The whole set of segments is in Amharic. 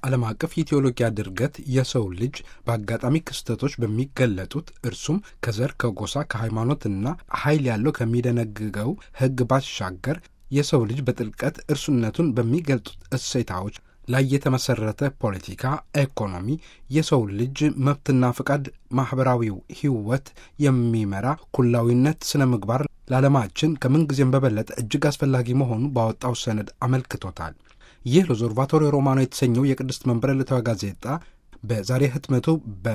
ዓለም አቀፍ የቴዎሎጊያ ድርገት የሰው ልጅ በአጋጣሚ ክስተቶች በሚገለጡት እርሱም ከዘር፣ ከጎሳ፣ ከሃይማኖትና ኃይል ያለው ከሚደነግገው ሕግ ባሻገር የሰው ልጅ በጥልቀት እርሱነቱን በሚገልጡት እሴታዎች ላይ የተመሰረተ ፖለቲካ፣ ኢኮኖሚ፣ የሰው ልጅ መብትና ፍቃድ፣ ማኅበራዊው ሕይወት የሚመራ ኩላዊነት፣ ስነ ምግባር ለዓለማችን ከምንጊዜም በበለጠ እጅግ አስፈላጊ መሆኑ ባወጣው ሰነድ አመልክቶታል። ይህ ሎዞርቫቶሪ ሮማኖ የተሰኘው የቅድስት መንበረ ዕለታዊ ጋዜጣ በዛሬ ህትመቱ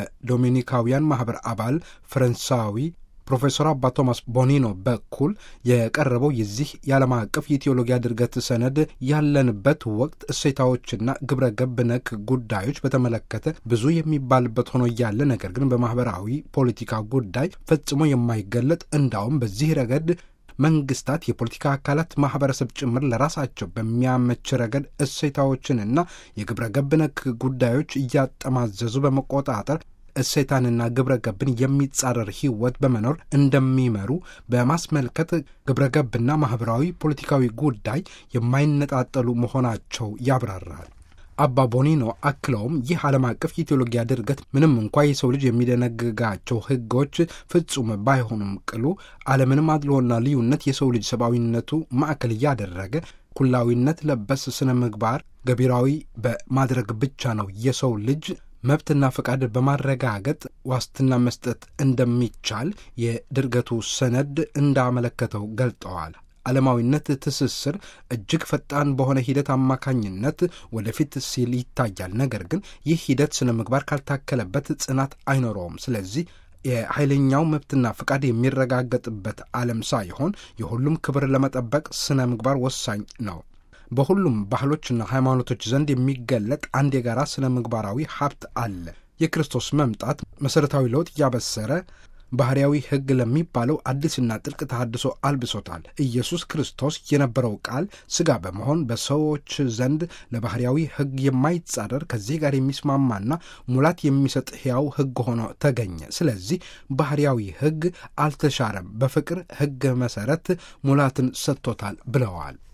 በዶሚኒካውያን ማኅበር አባል ፈረንሳዊ ፕሮፌሰር አባ ቶማስ ቦኒኖ በኩል የቀረበው የዚህ የዓለም አቀፍ የቴዎሎጊያ ድርገት ሰነድ ያለንበት ወቅት እሴታዎችና ግብረ ገብ ነክ ጉዳዮች በተመለከተ ብዙ የሚባልበት ሆኖ እያለ ነገር ግን በማኅበራዊ ፖለቲካ ጉዳይ ፈጽሞ የማይገለጥ እንዳውም በዚህ ረገድ መንግስታት፣ የፖለቲካ አካላት፣ ማህበረሰብ ጭምር ለራሳቸው በሚያመች ረገድ እሴታዎችንና የግብረ ገብ ነክ ጉዳዮች እያጠማዘዙ በመቆጣጠር እሴታንና ግብረ ገብን የሚጻረር ህይወት በመኖር እንደሚመሩ በማስመልከት ግብረ ገብና ማህበራዊ ፖለቲካዊ ጉዳይ የማይነጣጠሉ መሆናቸው ያብራራል። አባ ቦኒኖ አክለውም ይህ ዓለም አቀፍ የቴዎሎጊያ ድርገት ምንም እንኳ የሰው ልጅ የሚደነግጋቸው ህጎች ፍጹም ባይሆኑም ቅሉ ዓለምንም አድሎና ልዩነት የሰው ልጅ ሰብአዊነቱ ማዕከል እያደረገ ኩላዊነት ለበስ ስነ ምግባር ገቢራዊ በማድረግ ብቻ ነው የሰው ልጅ መብትና ፈቃድ በማረጋገጥ ዋስትና መስጠት እንደሚቻል የድርገቱ ሰነድ እንዳመለከተው ገልጠዋል። ዓለማዊነት ትስስር እጅግ ፈጣን በሆነ ሂደት አማካኝነት ወደፊት ሲል ይታያል። ነገር ግን ይህ ሂደት ስነ ምግባር ካልታከለበት ጽናት አይኖረውም። ስለዚህ የኃይለኛው መብትና ፍቃድ የሚረጋገጥበት ዓለም ሳይሆን የሁሉም ክብር ለመጠበቅ ስነ ምግባር ወሳኝ ነው። በሁሉም ባህሎችና ሃይማኖቶች ዘንድ የሚገለጥ አንድ የጋራ ስነ ምግባራዊ ሀብት አለ። የክርስቶስ መምጣት መሠረታዊ ለውጥ እያበሰረ ባህርያዊ ሕግ ለሚባለው አዲስና ጥልቅ ተሃድሶ አልብሶታል። ኢየሱስ ክርስቶስ የነበረው ቃል ሥጋ በመሆን በሰዎች ዘንድ ለባህርያዊ ሕግ የማይጻረር ከዚህ ጋር የሚስማማና ሙላት የሚሰጥ ሕያው ሕግ ሆኖ ተገኘ። ስለዚህ ባህርያዊ ሕግ አልተሻረም፣ በፍቅር ሕግ መሠረት ሙላትን ሰጥቶታል ብለዋል።